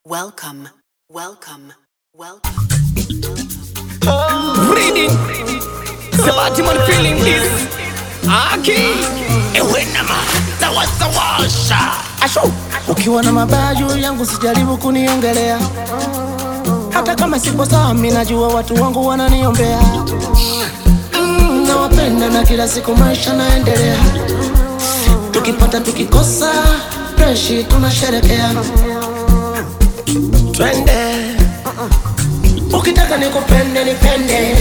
Welcome, welcome, welcome. Reading. Sabati man feeling this. Aki. Ewenama. Tawasawasha. Asho. Ukiwa na mabaya juu yangu sijaribu kuniongelea, hata kama sipo sawa, mimi najua watu wangu wananiombea. Mm, nawapenda na kila siku maisha naendelea, tukipata tukikosa, freshi tunasherekea. Twende, ukitaka nikupende nipende,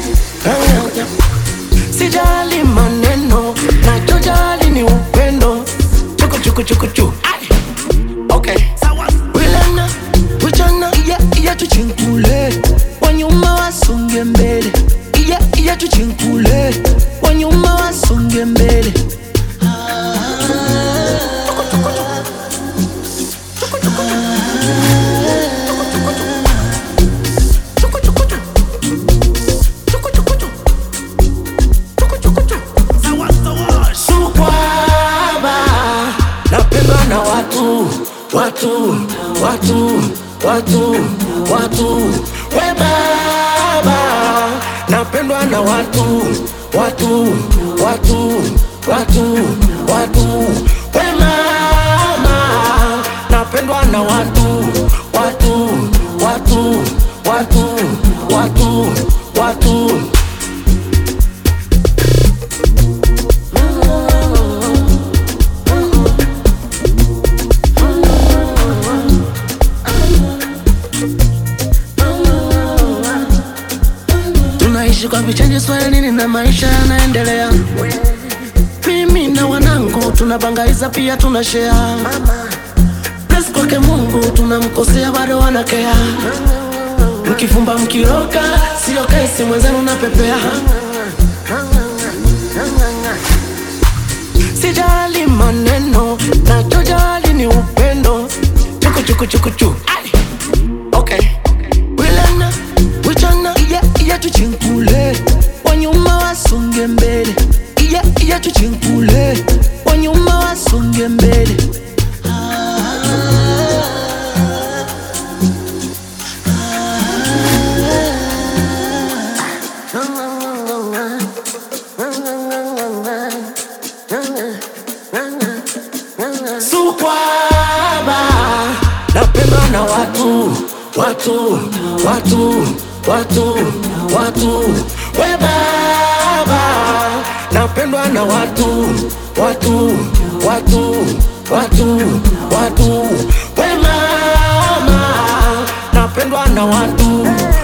sijali maneno, nachojali ni upendo. Chuku chuku chuku chuku. Ai. Okay. Wilana, wichana, iya iya tuchinkule. Wanyuma wasonge mbele. Iya iya tuchinkule. Wanyuma wasonge mbele. Sukwaba, napendwa na watu, watu, watu, watu, watu. We baba, napendwa na watu, watu, watu, watu, watu. We mama, napendwa na watu, watu, watu, watu, watu, watu. Tunaishi kwa vichanje swahilini na maisha yanaendelea. Mimi na wanangu tunabangaiza pia tuna share. Bless kwake Mungu tunamkosea bado wanakea. Mkifumba mkiroka sio kesi mwenzenu napepea. Sijali maneno nachojali ni upendo. Chuku chuku chuku chuku. Ai. Okay. Wilana, wichana, iya iya tuchinkule. Wanyuma wasonge mbele. Iya iya tuchinkule. Wanyuma wasonge mbele. Sukwaba, napendwa na watu, watu, watu, watu, watu. We baba, napendwa na watu, watu, watu, watu, watu. We mama, napendwa na watu,